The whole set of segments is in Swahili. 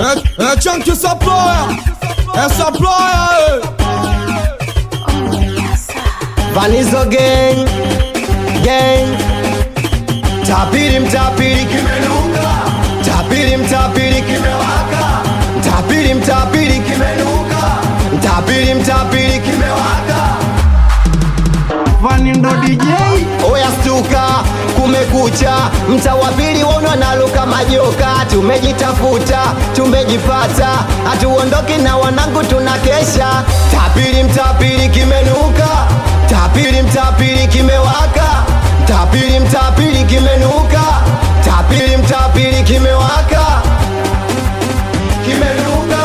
É, é tchan que essa ploia, essa ploia, Vanizo gang gang tapiri mtapiri kimenuka tapiri mtapiri kimewaka tapiri mtapiri kimenuka tapiri mtapiri kimewaka Vani ndo DJ oya stuka kumekucha mta wa pili wona naluka majoka tumejitafuta tumejipata hatuondoki na wanangu tunakesha tapiri mtapiri kimenuka tapiri mtapiri kimewaka tapiri mtapiri kimenuka tapiri mtapiri kimewaka kimenuka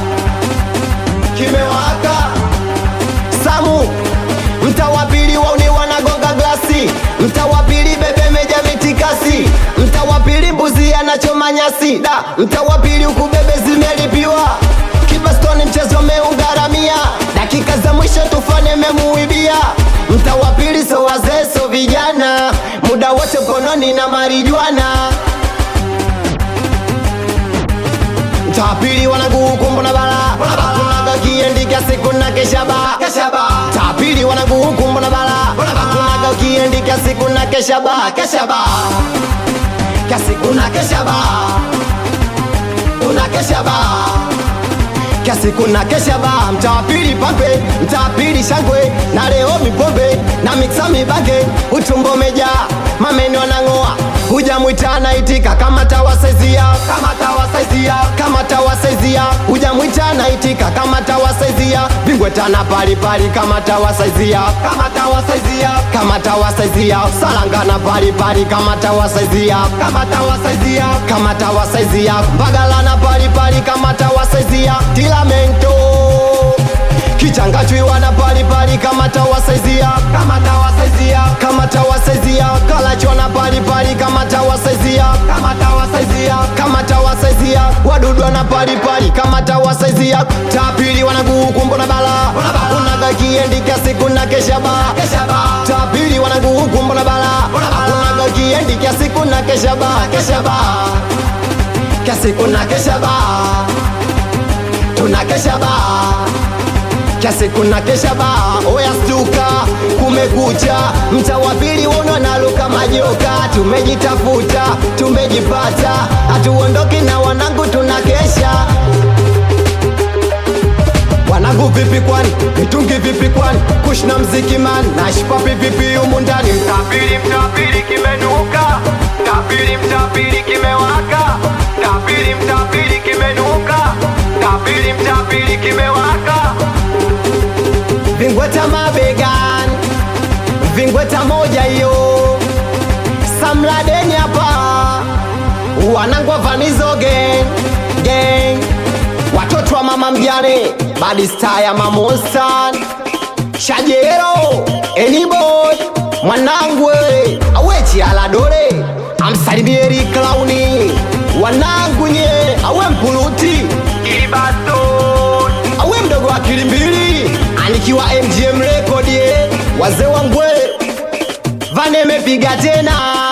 kimewaka samu mta wa pili wauni wanagonga glasi mta wa pili bebe meja mitikasi mta wa pili mbuzi anachoma nyasi da mta wa pili huku bebe zimelipiwa kibastoni mchezo meugharamia dakika za mwisho tufanye memuibia mta wa pili so wazee so vijana muda wote mkononi na marijuana tapili wanaguhukumbu na bala kunaga kiendika siku na keshaba tapili wanaguhukumbu na bala kunaga kiendika siku na keshaba keshaba kasiku na keshaba una keshaba kasiku na keshaba mtawapili pambe mtawapili shangwe na leo mipombe na miksa mibange utumbo meja mameno anang'oa huja mwitana itika kama tawasaizia kama tawasaizia kama tawasaizia huja mwitana itika kama tawasaizia bingwe tana palipali kama tawasaizia kama tawasaizia kama tawasaizia salangana palipali kama tawasaizia kama tawasaizia kama tawasaizia mbagalana palipali kama tawasaizia tilamento kichangachwiwa na palipali kama tawasaizia kama tawasaizia kama tawasaizia kalachwa na palipali kama tawasaizia kama tawasaizia kama tawasaizia wadudwa na palipali kama tawasaizia tapili wanaguhukumbo na bala unaga kiendika siku na keshaba tapili wanaguhukumbo na bala unaga kiendika siku na keshaba keshaba kasiku na keshaba tunakeshaba kiasi kuna keshaba oya stuka kumekucha mta wa pili wono naluka majoka tumejitafuta tumejipata hatuondoki na wanangu tunakesha wanangu vipi kwani mitungi vipi kwani kushna mziki man nashpapi vipi humu ndani mtapili mtapili kimenuka mtapili mtapili kimewaka mtapili mtapili kimenuka mtapili mtapili kimewaka vingweta mabegan vingweta moja hiyo samladeni hapa wanangwa vanizo gang gang watoto wa mama mjane badista ya mamostan shajero eniboy mwanangwe awechi aladore amsalimieri klauni wanangu nye awe mpuluti ibaton awe mdogo wa kilimbili anikiwa mgm rekodi wazee wangwe vanemepiga tena